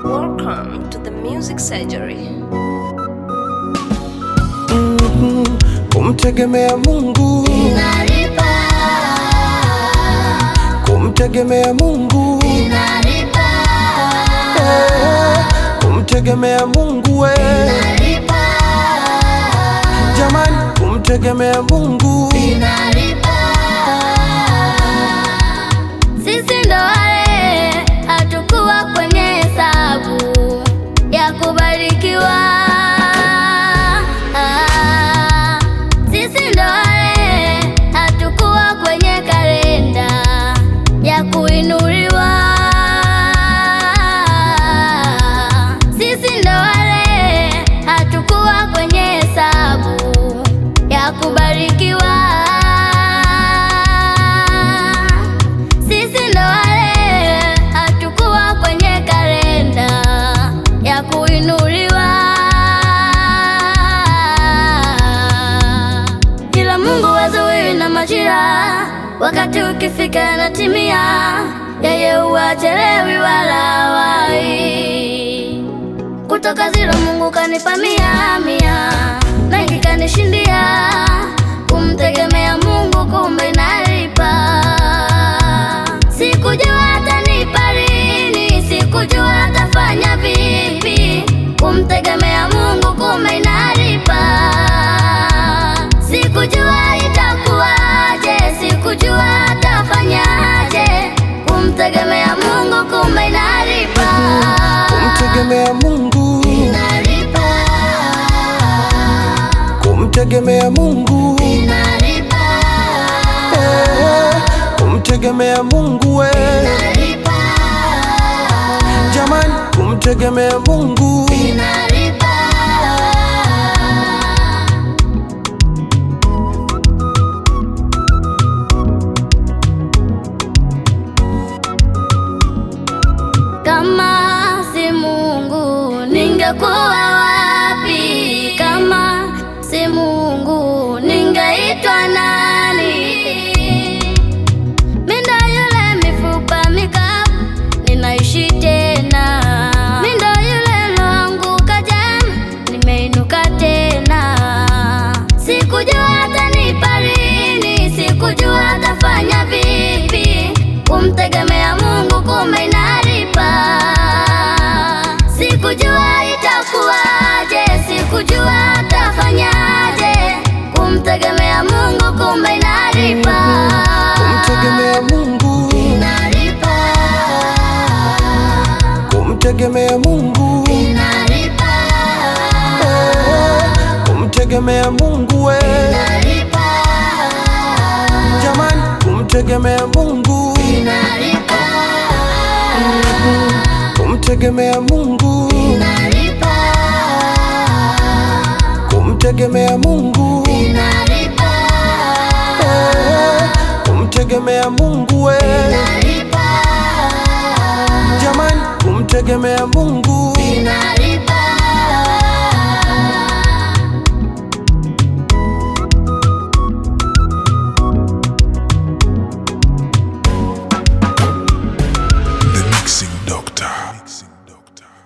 Welcome to the Music Surgery. Kumtegemea Mungu, Inalipa, kumtegemea Mungu, inalipa, kumtegemea Mungu we inalipa, jamani, kumtegemea Mungu inalipa. Sisi ndo wale hatukuwa kwenye hesabu ya kubarikiwa. Ah, Sisi ndo wale hatukuwa kwenye kalenda ya kuinuliwa. Sisi ndo wale hatukuwa kwenye hesabu ya kubarikiwa. Sisi ndo wale hatukuwa kwenye kalenda ya kuinuliwa, ila Mungu wazuii na majira, wakati ukifika yanatimia, yeye huwachelewi wala wai kutoka zero Mungu kanipa mia mia, mengi kanishindia. Kumtegemea Mungu kumbe inalipa. Sikujua atanipa lini, sikujua atafanya vipi. Kumtegemea Mungu kumbe inalipa. Sikujua itakuwaje, sikujua atafanyaje. Kumtegemea Mungu kumbe inalipa. kumtegemea Mungu, Inalipa, kumtegemea Mungu, inalipa, kumtegemea Mungu we inalipa, jamani, kumtegemea Mungu inalipa. Kama si Mungu ningekuwa wapi? Kama si Mungu ningeitwa nani? Mindo yule mifupa mikavu ninaishi tena, mindo yule loanguka jana nimeinuka tena. Sikujua atanipa lini, sikujua atafanya vipi. Kumtegemea Mungu kumbe inalipa. Sikujua itakuwaje, sikujua atafanyaje. Kumtegemea Mungu kumbe inalipa. kumtegemea Mungu, Inalipa, kumtegemea Mungu, inalipa, kumtegemea Mungu we inalipa, jamani, kumtegemea Mungu, inalipa, kumtegemea Mungu, inalipa, kumtegemea Mungu, inalipa, kumtegemea Mungu we inalipa, jamani, kumtegemea Mungu inalipa.